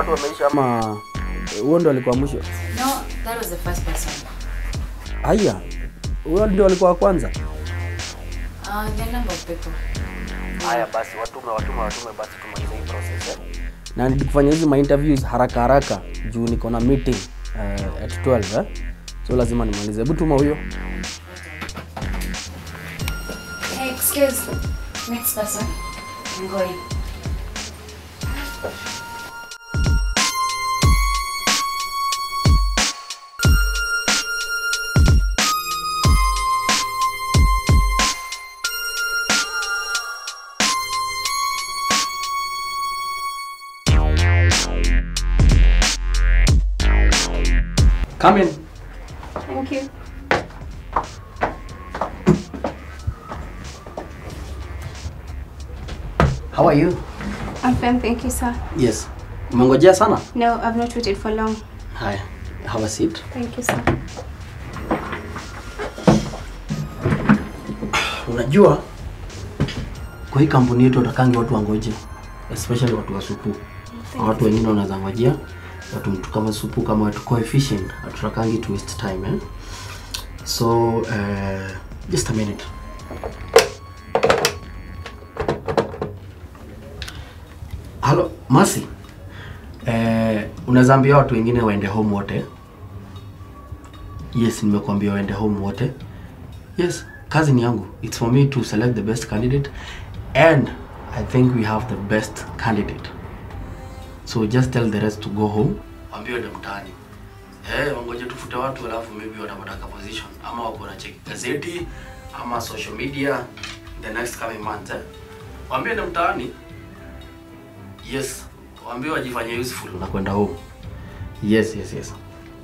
watu wameisha ama huo ndo alikuwa mwisho? No, that was the first person. Haya, huyo ndio alikuwa wa kwanza. Uh, the number of people. Haya basi, watume watume watume, basi tumalize hii process eh. Na nilikufanya hizi ma interviews haraka haraka juu niko na meeting uh, at 12 eh. So lazima nimalize. Hebu tuma huyo. Hey, excuse. Next person. I'm going. Come in. Thank you. How are you? I'm fine, thank you, sir. Yes. Umengojea sana? No, I've not waited for long. Haya, have a seat. Thank you, sir. Unajua kwa hii kampuni yetu watakangi watu wangoje, especially watu wa supu. Watu wengine wanaweza ngojea watu mtu kama supu kama watu coefficient, hatutakangi to waste time eh? So uh, just a minute. Halo, Masi. Eh, unaweza ambia watu wengine waende home wote. Yes, nimekuambia waende home wote. Yes, kazi ni yangu. It's for me to select the best candidate and I think we have the best candidate. So just tell the rest to go home. Waambie waende mtaani. Eh, wangoje tufute watu alafu maybe watapata ka position ama wako na check gazeti ama social media the next coming month eh. Waambie waende mtaani. Yes, waambie wajifanye useful na kwenda home. Yes, yes, yes.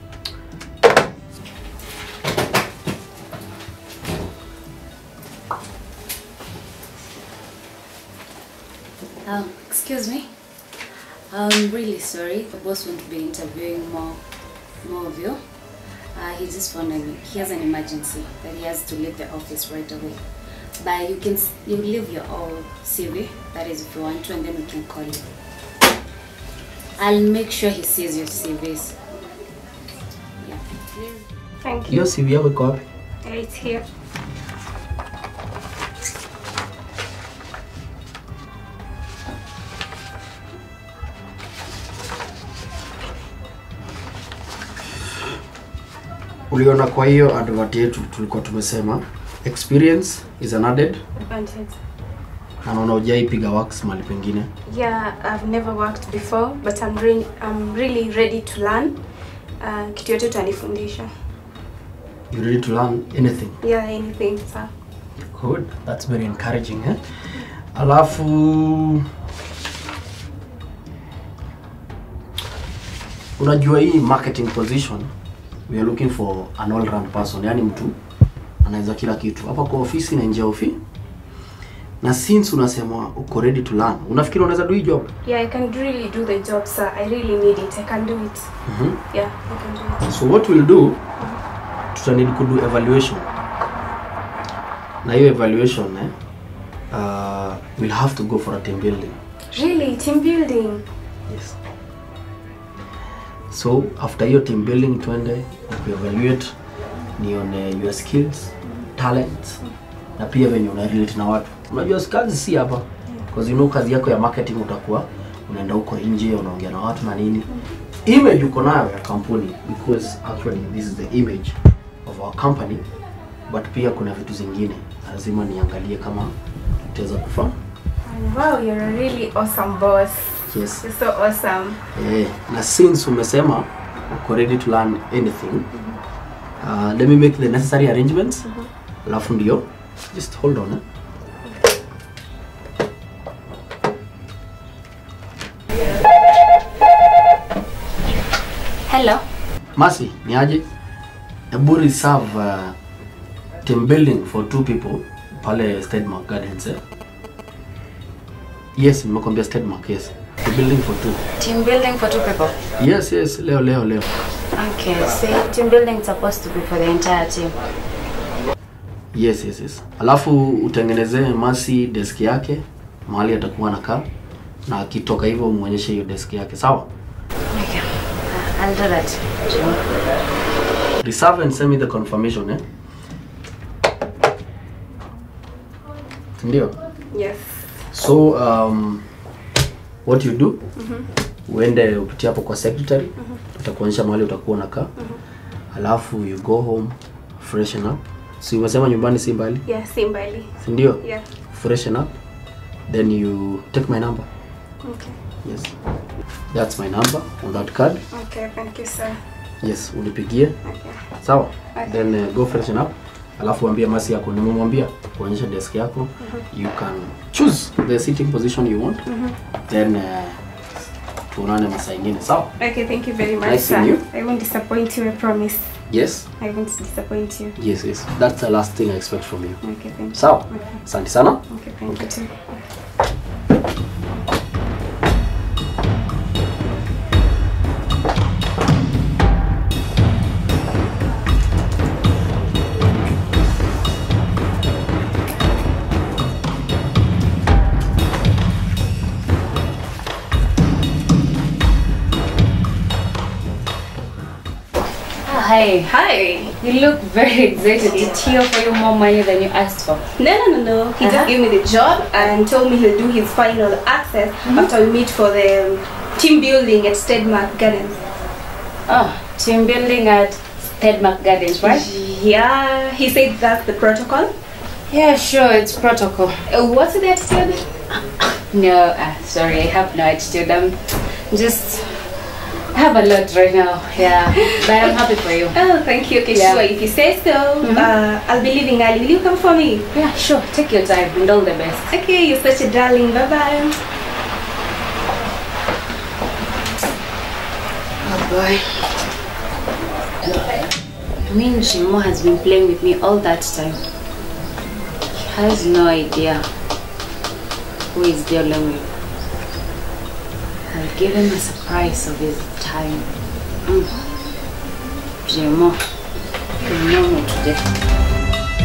Um, excuse me. I'm really sorry. The boss won't be interviewing more, more of you. Uh, he just phoned me. He has an emergency that he has to leave the office right away. But you can s- you leave your old CV. That is if you want to, and then we can call you. I'll make sure he sees your CVs. Yeah. Thank you. Hiyo CV yako iko wapi? It's here. uliona kwa hiyo advert yetu tulikuwa tumesema experience is an added Advantage. na naona hujaipiga wax mahali pengine Yeah, I've never worked before, but I'm really, I'm really ready to learn. Uh, kitu yote utanifundisha. you ready to learn anything Yeah, anything, sir. good that's very encouraging eh? alafu unajua hii marketing position we are looking for an all round person yani mtu anaweza kila kitu hapa kwa ofisi na nje ya ofi na since unasema uko ready to learn unafikiri unaweza do hii job Yeah, I can really do the job, sir. I really need it. I can do it. mm-hmm. Yeah, I can do it. so what we'll do tutanid kudu evaluation na hiyo evaluation eh, uh, we'll have to go for a team building Really, team building. yes so after hiyo team building twende kuevaluate nione your skills talents na pia venye una relate na watu unajua kazi si hapa because you know kazi yako ya marketing utakuwa unaenda huko nje unaongea na watu na nini image uko nayo ya kampuni because actually this is the image of our company but pia kuna vitu zingine lazima niangalie kama tutaweza kufaa Wow, you're a really awesome boss. yes You're so awesome. Eh, na since umesema uko ready to learn anything uh, let me make the necessary arrangements alafu ndio just hold on eh? Hello. Masi, ni aje? Hebu reserve uh, team building for two people pale Stedmark Gardens eh? Yes, nimekwambia Stedmark, yes. Team building for two. Team building for two people. Yes, yes, leo leo leo. Okay, see, team building is supposed to be for the entire team. Yes, yes, yes. Alafu utengenezee Masi desk yake mahali atakuwa anakaa na akitoka hivyo umuonyeshe hiyo desk yake, sawa? I'll do that. reserve and send me the confirmation eh ndio Yes. so um, what you do uende upitie hapo kwa secretary utakuonyesha mahali utakuwa unakaa alafu you go home freshen up si umesema nyumbani si mbali Yeah, si mbali. si ndio Yeah. freshen up then you take my number Okay. yes that's my number on that card Okay, thank you, sir. yes unipigie Okay. sawa Okay. then uh, go freshen up alafu ambia masi yako nimemwambia kuonyesha desk yako you can choose the sitting position you want then uh, tuonane masaa ingine sawa Okay, thank you very much, Nice sir. seeing you. I won't disappoint you, I promise. yes I won't disappoint you. yes yes that's the last thing i expect from you Okay, thank you. sawa Okay. asante sana Okay, thank you too. Ah, hi. Hi. You look very excited. Did he offer you more money than you asked for? No, no, no, no. He Uh-huh. just gave me the job and told me he'll do his final access after we meet for the um, team building at Stedmark Gardens. Oh, team building at Stedmark Gardens, right? Yeah, he said that's the protocol. Yeah, sure, it's protocol. Uh, what's the attitude? No, uh, sorry, I have no attitude. I'm just I have a lot right now. Yeah, but I'm happy for you. Oh, thank you. Okay, Yeah. sure. If you say so, uh, I'll be leaving early. Will you come for me? Yeah, sure. Take your time and all the best. Okay, you're such a darling. Bye bye. Oh boy. I mean, Shimo has been playing with me all that time. He has no idea who is dealing with. I'll give him a surprise of his time. Mm. Jimo, you know me today.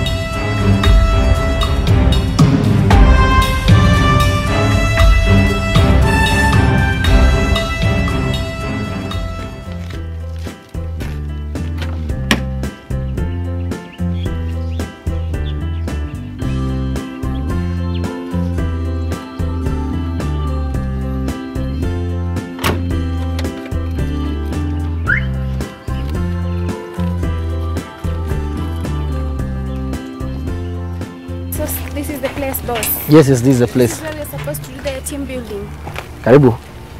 So this is the place, boss. yes yes this is the place where we're supposed to do the team building. karibu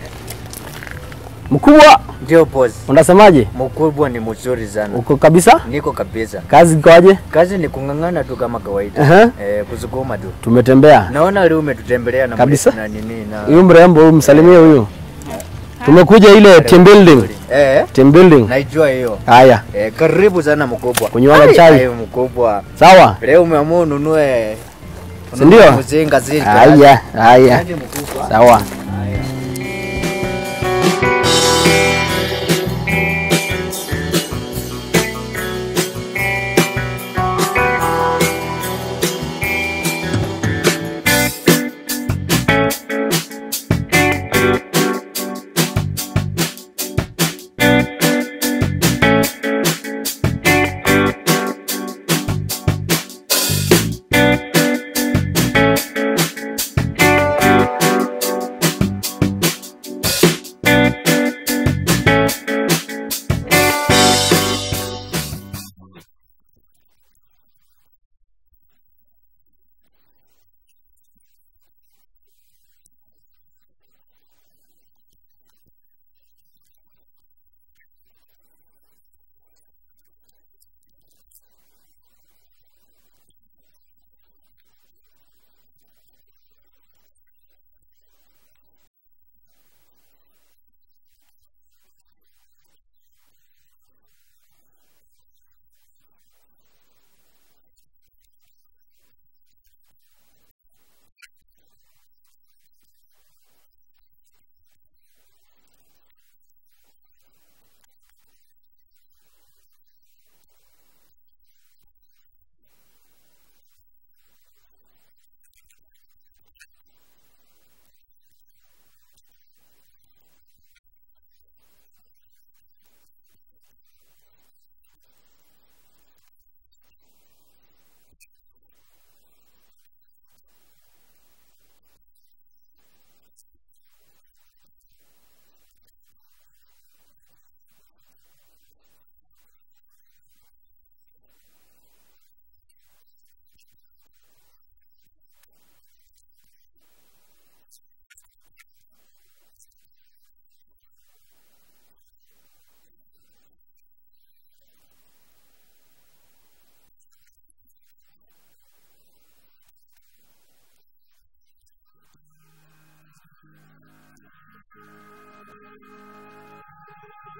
mkubwa Ndio boss, unasemaje mkubwa ni mzuri sana. uko kabisa Niko kabisa. kazi ikoaje Kazi ni kung'ang'ana tu kama kawaida. Aha. Eh, kusukuma tu. tumetembea Naona leo umetutembelea na Kabisa. na nini na huyu mrembo huyu msalimie huyu tumekuja ile team building Eh, team building naijua hiyo. haya Eh, karibu sana mkubwa. Kunywana Ai, chai. ai, mkubwa. sawa Leo umeamua ununue Si ndio? Mzinga zili. haya haya Aje mkubwa. sawa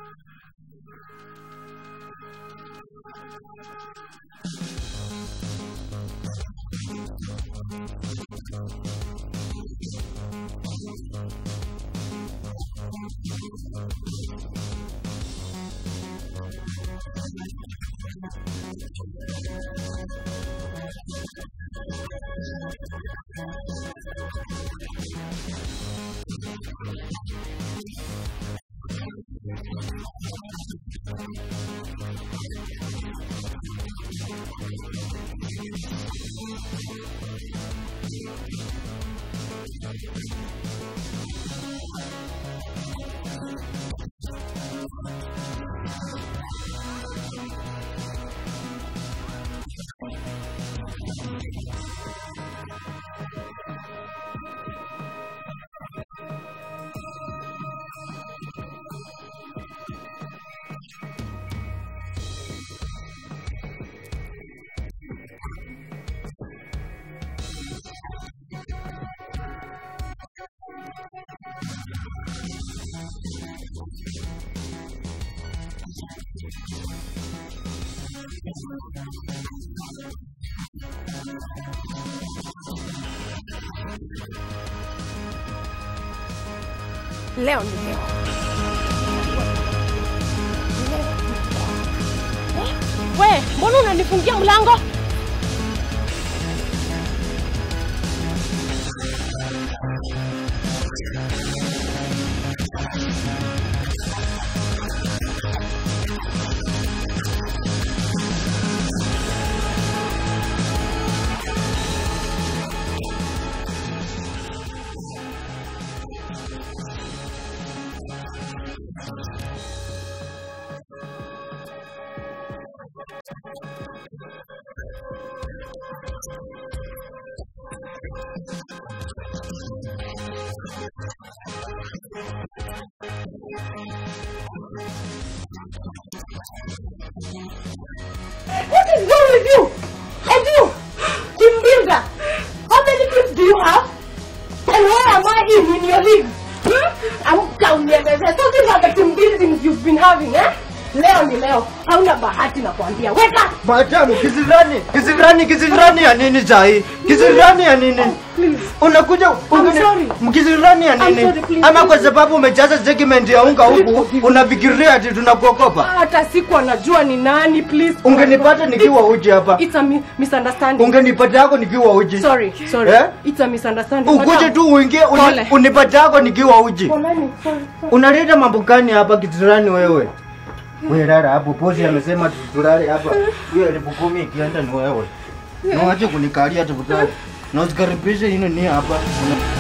Leo ni leo. We, mbona unanifungia mlango? What is wrong with you? And you, team builder, how many kids do you have? And where am I in in your league? Hmm? I'm down here, baby. So these are the team buildings you've been having, eh? Leo ni leo, hauna bahati na kuambia. Wake up! Madamu, kisirani, kisirani, kisirani ya nini sahi? Kisirani ya nini? Unakuja ungeni- sorry. mkisirani ya nini? sorry, please, Ama kwa please. sababu umejaza segment ya unga huku unafikiria ati tunakuokopa? Hata siku anajua ni nani, please. Ungenipata nikiwa uji hapa. It's a mi misunderstanding. Ungenipata yako nikiwa uji. Sorry, sorry. Eh? It's a misunderstanding. Ukuje Madam. tu uingie uni, Pole. unipata yako nikiwa uji. Poleni, sorry, sorry. Unaleta mambo gani hapa kisirani wewe? Wewe lala hapo, bosi amesema tulale hapa. Hiyo elfu kumi ikienda ni wewe. Na wache kunikalia tafadhali. Na usikaribishe hino ni hapa. Una-